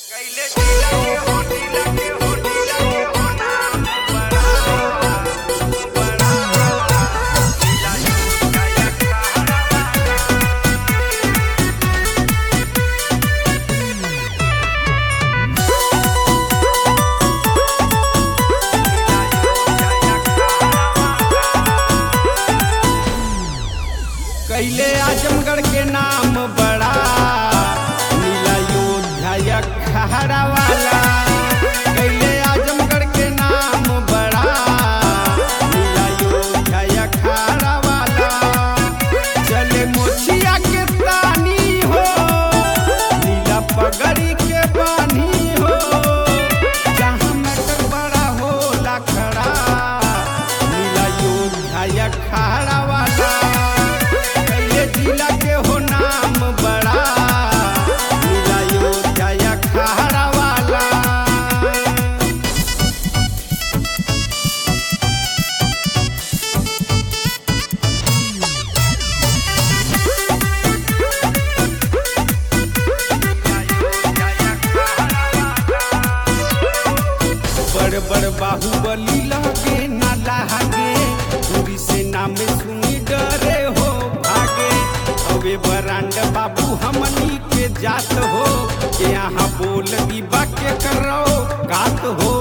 कैले जिला के हो जिला के हो जिला के हो नाम बड़ा बड़ा जिला का एक कैले आजमगढ़ के नाम बड़ा नीला योध्या खहरा वाला कैले आजमगढ़ के नाम बड़ा नीला योध्या खहरा वाला चले मोचिया के तानी हो नीला पगड़ी के बानी हो जहाँ मटर बड़ा होला खड़ा नीला योध्या खहरा वाला कैले जिला के हो नाम बड़ा नीला योध्या खहरा वाला बड़ बड़ बाहुबली लगे ना लागे दूरी से नाम सुनी डरे हो भागे अबे बरांड बाबू हमनी के जात हो के यहाँ बोल दीबा के करो गात हो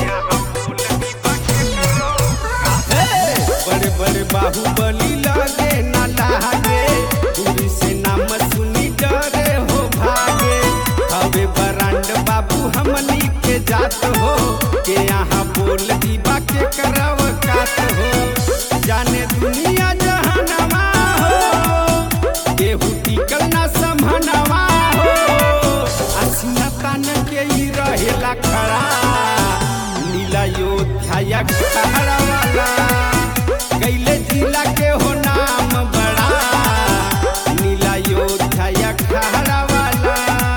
हे! बड़े बड़े बाहुबली लगे ना लागे दूरी से नाम सुनी डरे हो भागे अबे बरांड बाबू हमनी के जात हो के यहाँ बोल दीबा के करव कात हो जाने दुनिया जहानवा हो केहू टिकल ना समहनवा हो असीना तान के ही रहेला खड़ा नीला योध्या खड़ा वाला कैले जिला के हो नाम बड़ा नीला योध्या खड़ा वाला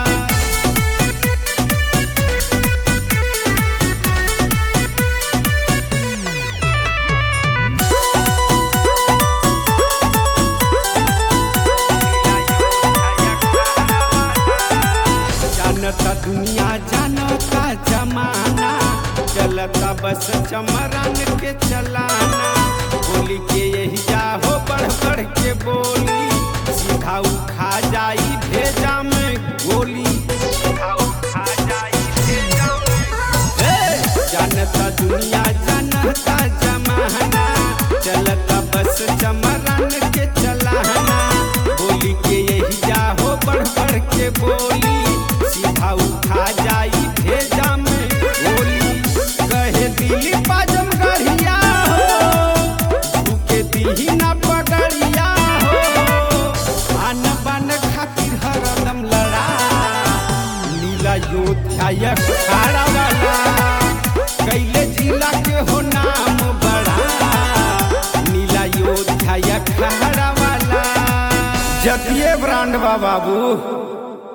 जानता दुनिया जानता जमाना चलता बस चमरन के चलाना बोली के यही जा हो बढ़ बढ़ के बोली सीधा उखा जाई भेजा में गोली सीधा उखा जाई भेजा में हे! जानता दुनिया जानता जमाना चलता बस चमरन के चलाना बोली के यही जा हो बढ़ बढ़ के बोली सीधा उठा जाई भेजा में बोली कहे दिली पाजम गढ़िया हो झुके दीही ना पगड़िया हो आन बान खातिर हरदम लड़ा नीला योध्या खाड़ा वाला कैले जिला के हो नाम बड़ा नीला योध्या खाड़ा वाला जतिये ब्रांड बा बाबू